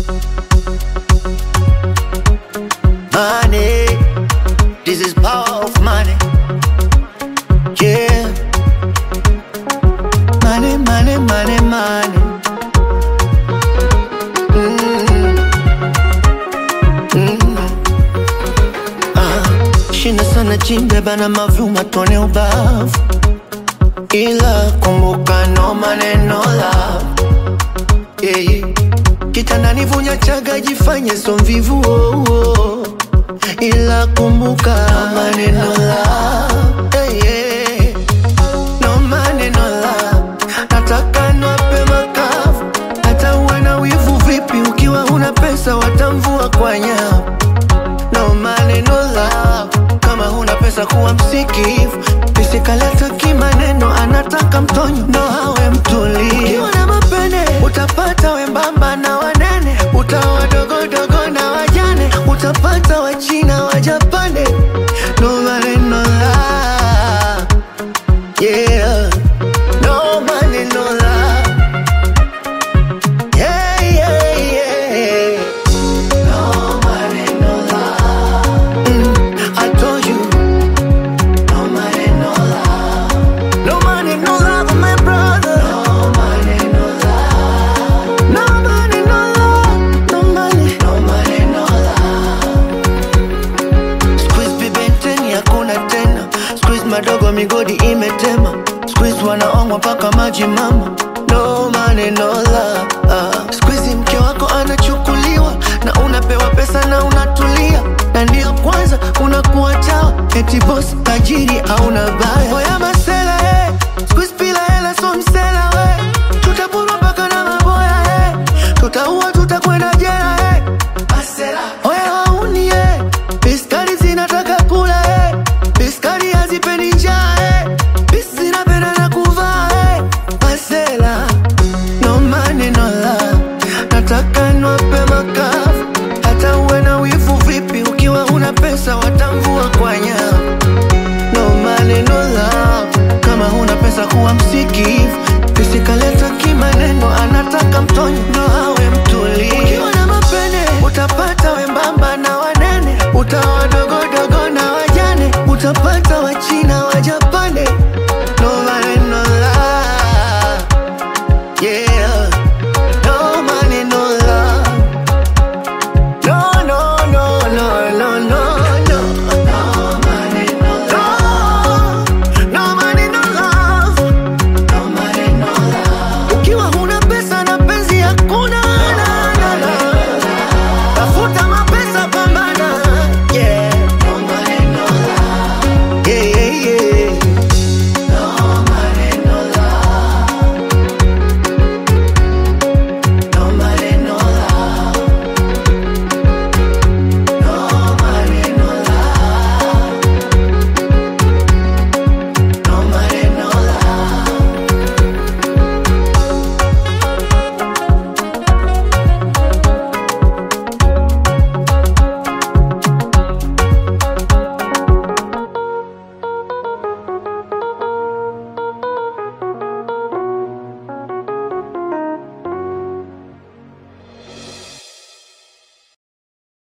Money, this is power of money. Yeah. Money, money, money, money. Mm. Mm. Ah, Shina sana chimbe bana mavuma tone ubavu ila kumbuka no maneno love yeah, yeah. kitandani vunya chaga jifanye so mvivu oh, oh. ila kumbuka no maneno love yeah, yeah. no maneno love nataka nwape makavu hata uwe na wivu vipi ukiwa una pesa watamvua kwa nyavu no maneno love kama huna pesa kuwa msikivu pisikaleta kimaneno anataka mtonyo ndo hawe mtulivu ukiwa na mapene utapata wembamba na wanene utawa dogodogo na wajane utapata wachina wajapane no maneno love yeah no maneno love yeah yeah yeah no maneno love mm, I told you no money, no love. No money, no love, my brother. No money, no love. No money, no love. No money, no money, no love. Squeeze bibenteni hakuna tena. Squeeze madogo migodi imetema. Squeeze wanaongwa mpaka maji mama. No money, no love. Uh. Squeeze mke wako anachukuliwa na unapewa pesa na unatulia na ndio kwanza unakuwa chawa eti boss tajiri hauna baya oya masela eh. Squeeze pila hela so msela we tutapurwa mpaka na maboya eh. tutaua tutakwenda